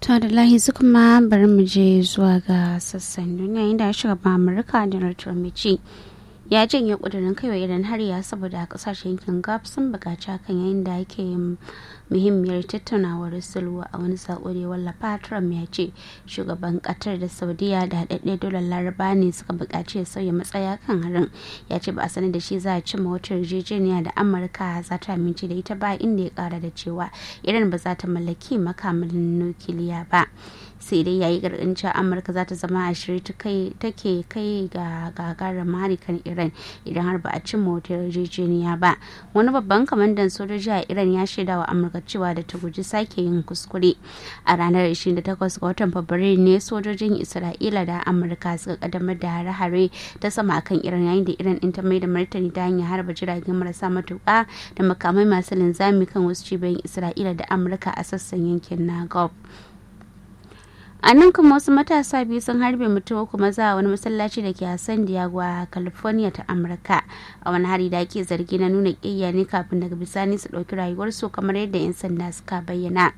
ta da lahi su kuma bari mu je zuwa ga sassan duniya inda shugaban amurka donald trump ya ce ya janye kudurin kaiwa idan har ya saboda kasashen yankin gulf sun bukaci hakan yayin da ake muhimmiyar tattaunawar sulhu a wani sako da wallafa trump ya ce shugaban qatar da saudiya da haɗaɗɗe dolar laraba ne suka buƙaci ya sauya matsaya kan harin ya ce ba a sanar da shi za a cimma wata yarjejeniya da amurka za ta amince da ita ba inda ya ƙara da cewa iran ba za ta mallaki makamin nukiliya ba sai dai yayi gargadin cewa amurka za ta zama a shirye take kai ga gagarin hari kan iran idan har ba a cimma wata yarjejeniya ba wani babban kamandan sojoji a iran ya shaida wa amurka cewa da ta guji sake yin kuskure a ranar 28 ga watan fabrairu ne sojojin isra'ila da amurka suka kaddamar da hare-hare ta sama kan iran yayin da iran din ta mai da martani ta hanyar harba jiragen marasa matuka da makamai masu linzami kan wasu cibiyoyin isra'ila da amurka a sassan yankin na gulf a nan kuma wasu matasa biyu sun harbe mutum uku maza a wani masallaci da ke a san diego a california ta amurka a wani hari da ake zargi na nuna ƙiyya ne kafin daga bisani su ɗauki rayuwarsu kamar yadda 'yan sanda suka bayyana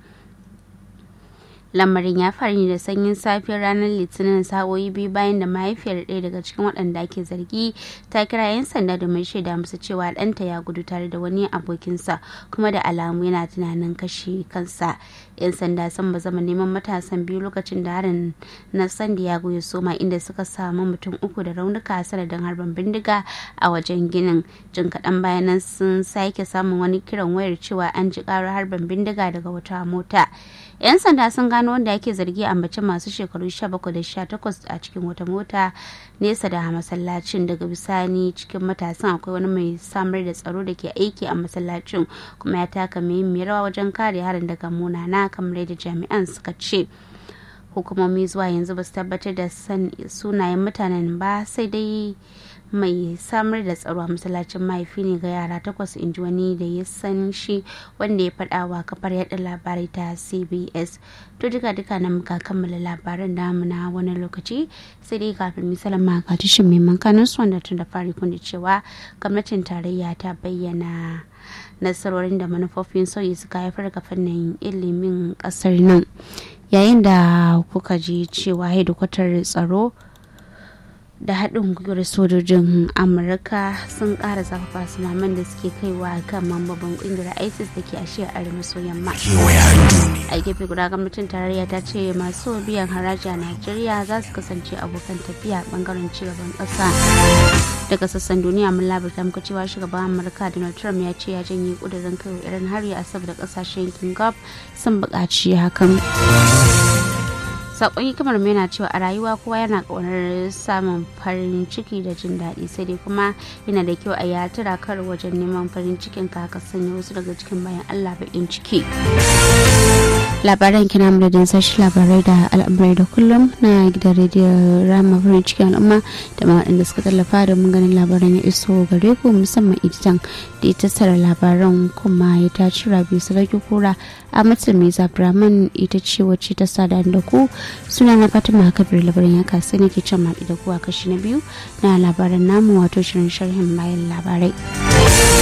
lamarin ya faru ne da sanyin safiyar ranar litinin sa'o'i biyu bayan da mahaifiyar ɗaya daga cikin waɗanda ake zargi ta kira 'yan sanda domin shaida musu cewa ɗanta ya gudu tare da wani abokinsa kuma da alamu yana tunanin kashe kansa 'yan sanda sun ba zama neman matasan biyu lokacin da harin na san diego ya soma inda suka samu mutum uku da raunuka sanadin harbin bindiga a wajen ginin jin kaɗan bayanan sun sake samun wani kiran wayar cewa an ji ƙarar harbin bindiga daga wata mota 'yan sanda sun gano wanda ake zargi a mace masu shekaru 17 da 18 a cikin wata mota nesa da masallacin daga bisani cikin matasan akwai wani mai samar da tsaro da ke aiki a masallacin kuma ya taka muhimmiyar rawa wajen kare harin daga munana kamar yadda jami'an suka ce hukumomi zuwa yanzu ba su tabbatar da sunayen mutanen ba sai dai mai samar da tsaro a masallacin mahaifi ne ga yara takwas in ji wani da ya san shi wanda ya faɗa wa kafar yada labarai ta cbs to duka duka na muka kammala labaran namu na wani lokaci sai dai kafin misalin maka tashin mai mankanin su wanda tun da fari kun cewa gwamnatin tarayya ta bayyana nasarorin da manufofin sauyi suka haifar ga fannin ilimin kasar nan yayin da kuka ji cewa hedikwatar tsaro da haɗin gwiwar sojojin amurka sun ƙara zafafa sunaman da suke kaiwa kan mambobin ƙungiyar isis da ke a shiyar arewa maso yamma a gefe guda gwamnatin tarayya ta ce masu biyan haraji a najeriya za su kasance abokan tafiya bangaren cigaban ƙasa daga sassan duniya mun labarta muka cewa shugaban amurka donald trump ya ce ya janye ƙudurin kai irin hari a saboda ƙasashen yankin gulf sun buƙaci hakan sakon hikimar mai na cewa a rayuwa kowa yana ƙaunar samun farin ciki da jin daɗi sai dai kuma yana da kyau a yi tura kar wajen neman farin cikin ka ka sanya wasu daga cikin bayan allah baƙin ciki labaran kina madadin sashi labarai da al'amurai da kullum na gidan rediyo rama farin cikin al'umma da ma waɗanda suka tallafa da mun ganin labaran ya iso gare ku musamman editan da ya tattara labaran kuma ya taci rabi sarki kura a matsayin mai zabraman ita ce wacce ta sada da ku suna na fatima kabir labarin ya kasu ne ke can maɗi da kuwa kashi na biyu na labaran namu wato shirin sharhin bayan labarai